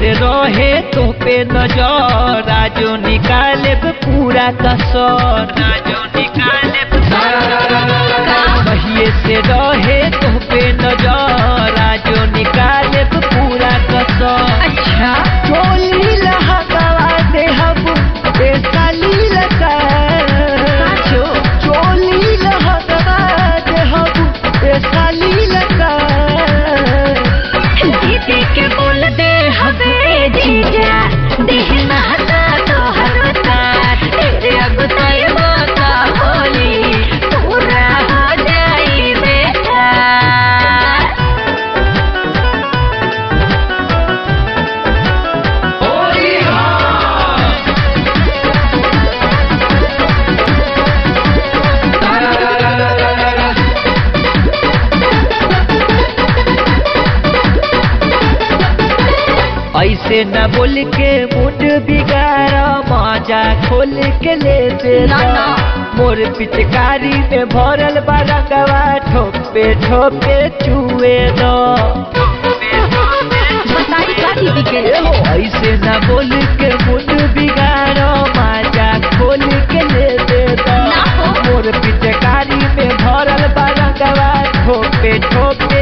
से रहे तो पे नजर राजो निकाले पूरा कसर राजो निकाले कहिए से रहे तो पे नजर राजो निकाले पूरा कसर अच्छा चोली लहकवा दे हम बेसाली लगा साचो चोली लहकवा दे हम बेसाली लगा दीदी के बोल दे हवे जीजा देहना हता तो हरता तेरे अगुताई माता होली पूरा हो जाई बेटा ऐसे न बोल के मुंड बिगाड़ा मजा खोल के ले दे ना, ना। मोर पिचकारी में भरल बारंगवा ठोपे ठोपे चुए दो बताई का दीदी के ऐसे न बोल के मुंड बिगाड़ो मजा खोल के ले दे दो ना हो। मोर पिचकारी में भरल बारंगवा ठोपे ठोपे